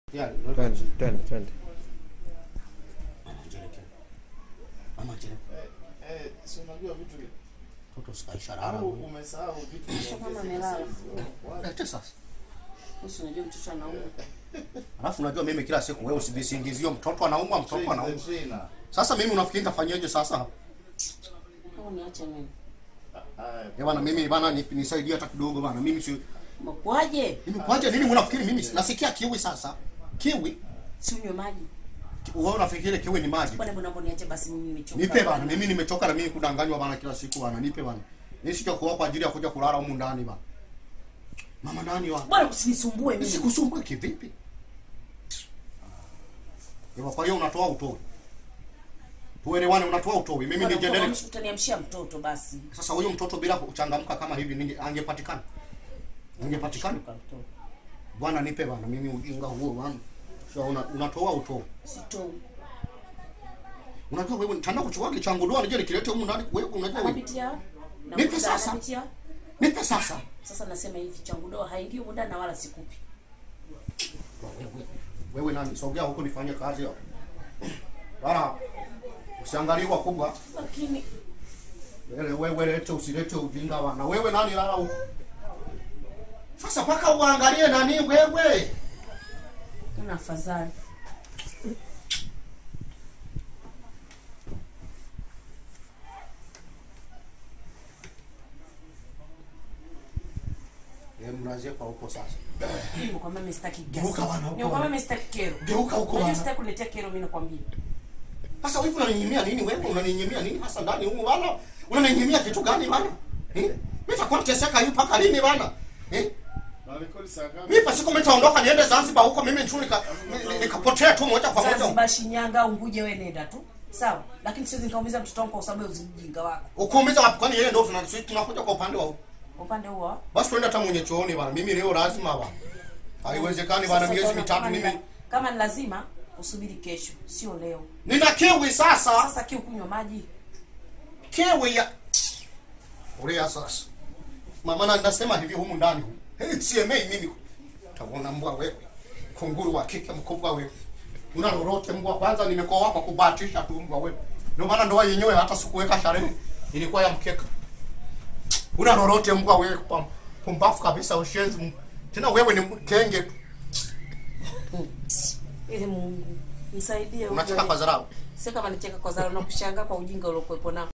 Yeah, Twende, twende, twende. Mama Angela. Eh, si unajua vitu vi- Toto sikaisha lala. au umesahau vitu Sasa kama vya- amelala. Lete sasa. Usi unajua mtoto anaumwa. Alafu unajua mimi kila siku wewe usivisingizio mtoto anaumwa, mtoto Train the anaumwa. trainer. Sasa mimi unafikiri nitafanyaje sasa? Au niache mimi. Haya, Eh bana mimi bana ni- nisaidie hata kidogo bana. Mimi si Mkwaje? mimi kwaje nini unafikiri mimi nasikia kiwi sasa? Kiwi? Si unywe maji. Wewe unafikiri kiwi ni maji? Bwana mbona mbona niache basi mimi nimechoka. Nipe bana, mimi nimechoka na mimi kudanganywa bana kila siku bana. Nipe bana. Mimi sijakuwa kwa ajili ya kuja kulala humu ndani bana. Mama nani wa? Bwana usinisumbue mimi. Sikusumbue kivipi? Hivyo kwa hiyo unatoa utoe. Tuelewane unatoa utoe. Mimi Bwana, nijendelee. utaniamsha- Utaniamshia mtoto basi. Sasa huyo mtoto bila kuchangamka kama hivi ninge angepatikana. Angepatikana. Shuka mtoto. Bwana nipe bana mimi ujinga huo bana. Sasa una, unatoa utoe. Sitoi. Unajua wewe nitaenda kuchukua kichangu doa nije nikilete humu ndani. Wewe unajua wewe. Anapitia. na Nipe kuta sasa. Anapitia. Nipe sasa. Sasa nasema hivi changu doa haingii huko ndani na wala sikupi. Wewe, wewe nani? Sogea huko nifanye kazi hapo. Bana usiangalie kwa kubwa. Lakini Wewe wewe lete usilete ujinga bana. Wewe nani lala huko? Sasa paka uangalie nani wewe. una afadhali. Eh, mnazie kwa huko sasa. Nimekwambia mimi sitaki Geuka gesi. bwana huko. Nimekwambia mimi sitaki kero. Geuka huko Unajua bwana. sitaki kuletea kero mimi nakwambia. Sasa hivi unaninyimia nini wewe? Unaninyimia nini hasa ndani humu bana? Unaninyimia kitu gani bana? Eh? Mimi nitakuwa niteseka hivi mpaka lini bana? Eh? na rekodi saa ngapi? Mimi pasiku mimi nitaondoka niende Zanzibar huko mimi tu nika ni- nikapotea tu moja kwa moja. Zanzibar, Shinyanga, Unguja wewe nenda tu. Sawa? Lakini siwezi nikaumiza mtoto wangu kwa sababu ya ujinga wako. Ukuumiza wapi kwani yeye ndio tuna sisi tunakuja kwa upande wa huko. Upande huo. Basi twende hata mwenye chooni bana. Mimi leo lazima bana. Haiwezekani bana Sasa miezi utaona mitatu kama ni mimi. la- Kama ni lazima usubiri kesho, sio leo. Nina kiwi sasa. Sasa kiu kunywa maji. Kiwi ya Ulia sasa. Mama na nasema hivi humu ndani. Hey, CMA mimi. Utaona mbwa wewe. Kunguru wa kike mkubwa wewe. Una lolote mbwa kwanza nimekoa hapa kubahatisha tu mbwa wewe. Ndio maana ndoa yenyewe hata sikuweka sharehe. Ilikuwa ya mkeka. Una lolote mbwa wewe kwa pumbafu kabisa ushenzi. m- Tena wewe ni kenge tu. Ee Mungu, nisaidie. Unacheka ujue. kwa dharau. Si kama nicheka kwa dharau na kushangaa kwa ujinga uliokuwepo nao.